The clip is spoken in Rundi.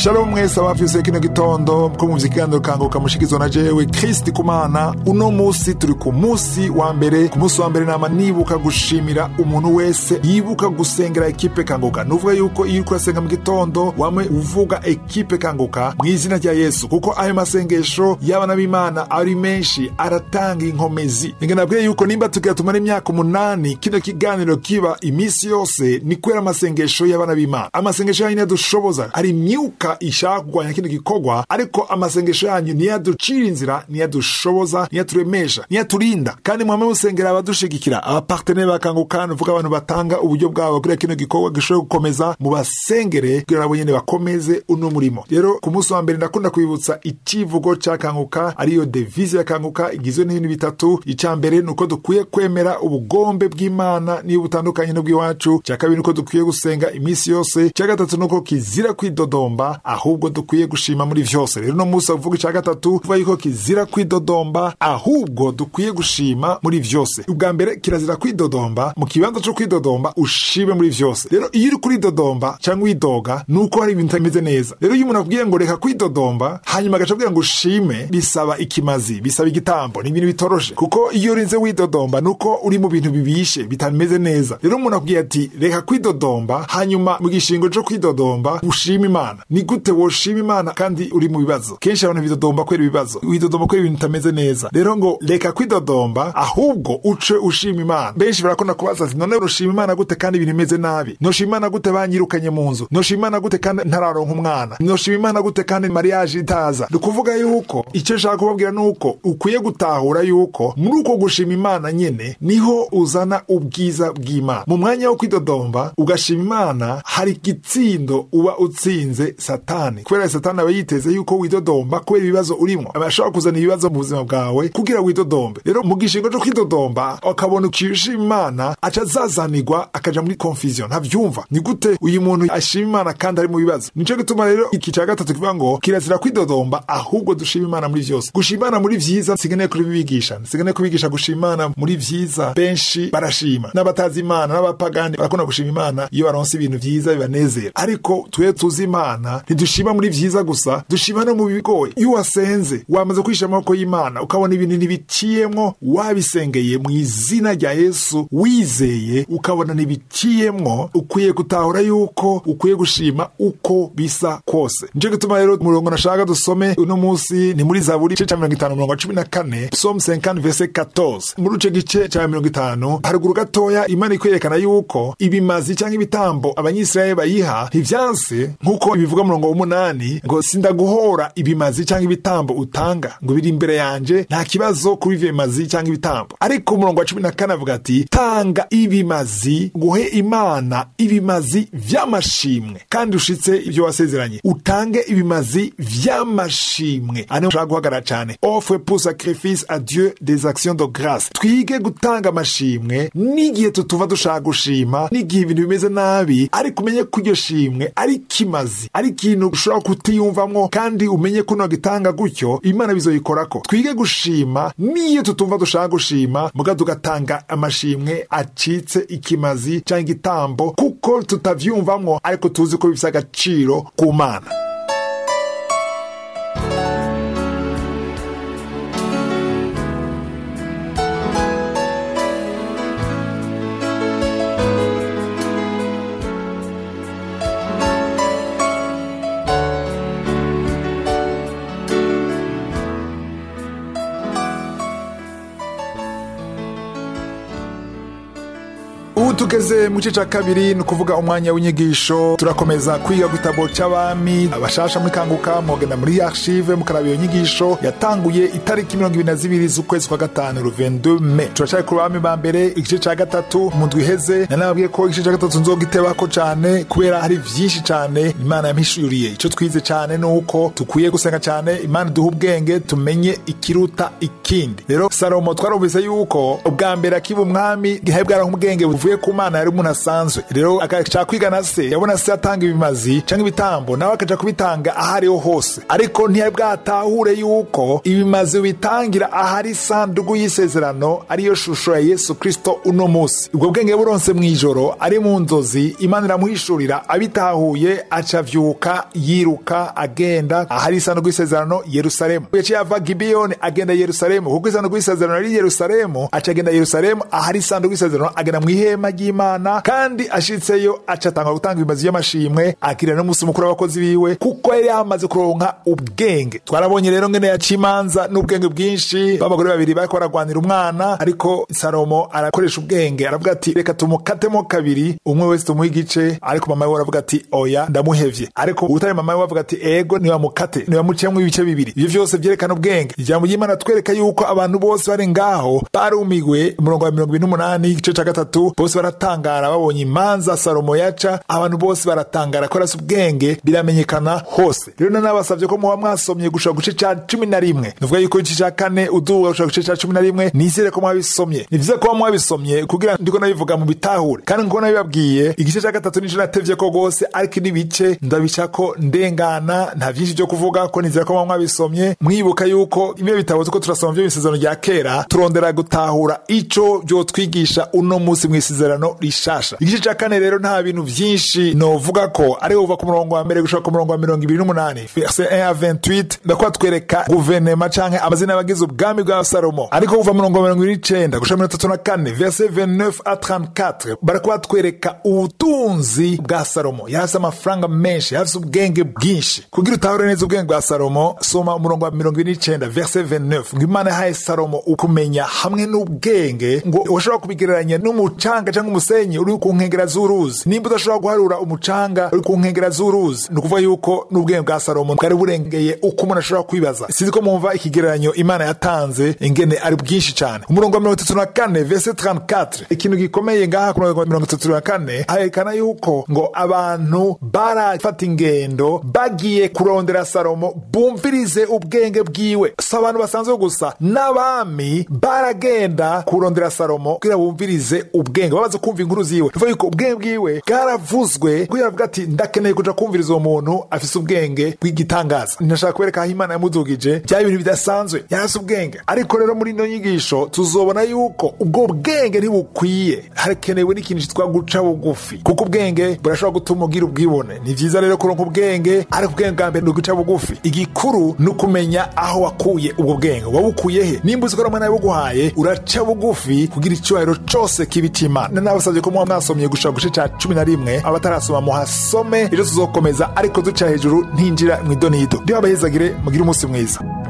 shalom mwese abafise kino gitondo ko mu kiganiro kanguka mushikizwa na jewe kristi kumana uno musi turi ku musi wa mbere ku musi wa mbere nama nibuka gushimira umuntu wese yibuka gusengera ekipe kanguka nuvuga yuko iyo uriko urasenga mu gitondo wamwe uvuga ekipe kanguka mu izina rya yesu kuko ayo masengesho y'abana b'imana ari menshi aratanga inkomezi ninge nabwiye yuko nimba tugira tumara imyaka umunani kino kiganiro kiba imisi yose ni kubera amasengesho y'abana b'imana amasengesho yanyu dushoboza hari imyuka ishaka kurwanya kino gikorwa ariko amasengesho yanyu niyo aducira inzira niyo adushoboza niyo aturemesha niyo aturinda kandi mwame musengera abadushigikira abaparteneri bakanguka nuvuga abantu batanga uburyo bwabo kugira kino gikorwa gishobore gukomeza mu basengere kugira nabo nyene bakomeze uno murimo rero ku munsi wa mbere ndakunda kwibutsa icivugo ca kanguka ariyo devise ya kanguka igizwe n'ibintu bitatu ica mbere ni uko dukwiye kwemera ubugombe bw'imana niyo butandukanye n'ubw'iwacu ca kabiri ni uko dukwiye gusenga iminsi yose ca gatatu ni uko kizira kwidodomba ahubwo dukwiye gushima muri vyose rero uno munsi avuga ica gatatu uvuga yuko kizira kwidodomba ahubwo dukwiye gushima muri vyose ubwa mbere kirazira kwidodomba mu kibanza co kwidodomba ushime muri vyose rero iyo uri kuridodomba cyangwa widoga ni uko hari ibintu bitameze neza rero iyo umuntu akubwiye ngo reka kwidodomba hanyuma agaca abwira ngo ushime bisaba ikimazi bisaba igitambo ni ibintu bitoroshe kuko iyo urinze widodomba ni uko uri mu bintu bibishe bitameze neza rero umuntu akubwiye ati reka kwidodomba hanyuma mu gishingo co kwidodomba ushima imana ni gute woshima imana kandi uri mu bibazo kenshi abantu bidodomba kubera ibibazo widodomba kubera ibintu bitameze neza rero ngo reka kwidodomba ahubwo uce ushima imana benshi barakunda kubaza ati none ushima imana gute kandi ibintu bimeze nabi noshima imana gute banyirukanye mu nzu noshima imana gute kandi ntararonka umwana noshima imana gute kandi mariage itaza ni ukuvuga yuko icyo nshaka kubabwira ni uko ukwiye gutahura yuko muri uko gushima imana nyene niho uzana ubwiza bw'imana mu mwanya wo kwidodomba ugashima imana hari igitsindo uba utsinze satani kubera satani aba yiteze yuko widodomba kubera ibibazo urimo aba ashobora kuzana ibibazo mu buzima bwawe kugira widodombe rero mu gishingo cyo kwidodomba akabona ukishima imana aca azazanirwa akaja muri confusion ntavyumva ni gute uyu muntu ashima imana kandi ari mu bibazo nico gituma rero iki ca gatatu kivuga ngo kirazira kwidodomba ahubwo dushima imana muri vyose gushima imana muri vyiza nsigaye kubibigisha nsigaye kubigisha gushima imana muri vyiza benshi barashima n'abatazi imana n'abapagani barakunda gushima imana iyo baronse ibintu vyiza bibanezera ariko twe tuzi imana ntidushima muri vyiza gusa dushima no mu bigoye iyo wasenze wamaze kwisha amaboko y'imana ukabona ibintu ntibiciyemwo wabisengeye mu izina rya yesu wizeye ukabona ntibiciyemwo ukwiye gutahura yuko ukwiye gushima uko bisa kose nico gituma rero umurongo nashaka dusome uno munsi ni muri zaburi igice ca mirongo itanu mirongo cumi na kane psalm 50 verse 14 muri ico gice ca mirongo itanu haruguru gatoya imana ikwerekana yuko ibimazi canke ibitambo abanyisirayeli bayiha ntivyanse nk'uko bivuga murongo w'umunani ngo sindaguhora ibimazi canke ibitambo utanga ngo biri imbere yanje nta kibazo kuri ivyo bimazi canke ibitambo ariko umurongo wa cumi na kane avuga ati tanga ibimazi guhe imana ibimazi vy'amashimwe kandi ushitse ivyo wasezeranye utange ibimazi vy'amashimwe ane ushaka guhagarara cane offre pour sacrifice à dieu des actions de grâce twige gutanga amashimwe n'igihe tutuva dushaka gushima n'igihe ibintu bimeze nabi ariko umenye ko iryo shimwe ari kimazi ari ikintu ushobora kutiyumvamwo kandi umenye ko gitanga gutyo imana bizoyikorako twige gushima n'iyo tutumva dushaka gushima muga tugatanga amashimwe acitse ikimazi canke igitambo kuko tutavyumvamwo ariko tuzi ko bifise agaciro ku mana ubu tugeze mu gice cya kabiri ni ukuvuga umwanya w'inyigisho turakomeza kwiga ku gitabo cy'abami abashasha muri kanguka mugenda muri archive mukaraba iyo nyigisho yatanguye itariki mirongo ibiri na zibiri z'ukwezi kwa gatanu ruvendu me turacyari ku bami ba mbere igice cya gatatu mu ndwi iheze nanababwiye ko igice cya gatatu nzogitebako cyane kubera hari byinshi cyane imana yampishuriye icyo twize cyane ni uko dukwiye gusenga cyane imana iduha ubwenge tumenye ikiruta ikindi rero salomo twarumvise yuko ubwa mbere akiba umwami bwari ubwenge buvuye ku mana imana yari umuntu asanzwe rero agaca kwiga na se yabona se atanga ibimazi cyangwa ibitambo nawe akaja kubitanga aho ariho hose ariko ntiyari bwatahure yuko ibimazi bitangira ahari isanduku y'isezerano ariyo shusho ya yesu kristo uno munsi ubwo bwenge buronse mu ijoro ari mu nzozi imana iramuhishurira abitahuye aca avyuka yiruka agenda ahari isanduku y'isezerano yerusalemu yaciye ava gibiyoni agenda yerusalemu kuko isanduku y'isezerano ari yerusalemu aca agenda yerusalemu ahari isanduku y'isezerano agenda mu ihema ry'imana kandi ashitseyo aca atanga gutanga ibimazi by'amashimwe akirira n'umunsi mukuru w'abakozi biwe kuko yari yamaze kuronka ubwenge twarabonye rero ngene yaca imanza n'ubwenge bwinshi b'abagore babiri bariko baragwanira umwana ariko salomo arakoresha ubwenge aravuga ati reka tumukatemo kabiri umwe wese tumuhe igice ariko mama we aravuga ati oya ndamuhevye ariko utari mama we avuga ati ego niwamukate niwamuciyemwo ibice bibiri ivyo vyose vyerekana ubwenge ijambo ry'imana twereka yuko abantu bose bari ngaho barumiwe umurongo wa mirongo ibiri n'umunani igice ca gatatu bose baratangara babonye imanza salomo yaca abantu bose baratangara ko arasi ubwenge biramenyekana hose rero nanabasavye ko muba mwasomye gushika guce ca cumi na rimwe nuvuga yuko igice ca kane uduga gushika guce ca cumi na rimwe nizere ko mwabisomye ni vyiza kuba mwabisomye kugira ndiko nabivuga mu bitahure kandi nkuko nabibabwiye igice ca gatatu nico natevye ko rwose ariko n'ibice ndabicako ndengana nta vyinshi vyo kuvuga ko nizera ko muba mwabisomye mwibuka yuko ibyo bitabo tuko turasoma vyo misezerano rya kera turondera gutahura ico vyotwigisha uno musi mw'isezerano rishasha igice ca kane rero nta bintu vyinshi novuga ko ari uva ku murongo wa mbere gushika ku murongo wa mirongo ibiri n'umunani verse 1 à 28 ndakuba twereka guverinema canke amazina y'abagize ubwami bwa salomo ariko kuva murongo wa mirongo ibiri n'icenda gushika mirongo itatu na kane verse 29 à 34 barakuba twereka ubutunzi bwa salomo yarafise amafaranga menshi yarafise ubwenge bwinshi kugira utahure neza ubwenge bwa salomo soma umurongo wa mirongo ibiri n'icenda verse 29 ngo imana yahaye salomo ukumenya hamwe n'ubwenge ngo washobora kubigereranya n'umucanga cyangwa umusenyi uri ku nkengera z'uruzi nimba udashobora guharura umucanga uri ku nkengera z'uruzi ni ukuvuga yuko n'ubwenge bwa salomo bwari burengeye uko umuntu ashobora kwibaza sinzi ko mwumva ikigereranyo imana yatanze ingene ari bwinshi cyane umurongo wa mirongo itatu na kane verse 34 ikintu gikomeye ngaha ku murongo wa mirongo itatu na kane harerekana yuko ngo abantu barafata ingendo bagiye kurondera salomo bumvirize ubwenge bwiwe si abantu basanzwe gusa n'abami baragenda kurondera salomo kugira bumvirize ubwenge babaze kumva inkuru ziwe bivuga yuko ubwenge bwiwe bwaravuzwe kugira avuga ati ndakeneye kuja kumviriza uwo muntu afise ubwenge bw'igitangaza ntashaka kubereka aho imana yamudugije byaba ibintu bidasanzwe yarasi ubwenge ariko rero muri ino nyigisho tuzobona yuko ubwo bwenge ntibukwiye hakenewe n'ikintu cyitwa guca bugufi kuko ubwenge burashobora gutuma ugira ubwibone ni vyiza rero kuronka ubwenge ariko ubwenge bwa mbere ni uguca bugufi igikuru ni ukumenya aho wakuye ubwo bwenge wabukuye he nimba uzi ko ramana yabuguhaye uraca bugufi kugira icyubahiro cose kibi c'imana nabasabye ko muba mwasomye gushika guce ca cumi na rimwe abatarasoma muhasome ejo tuzokomeza ariko duca hejuru ntinjira mw'idonido ndiho abahezagire mugire umunsi mwiza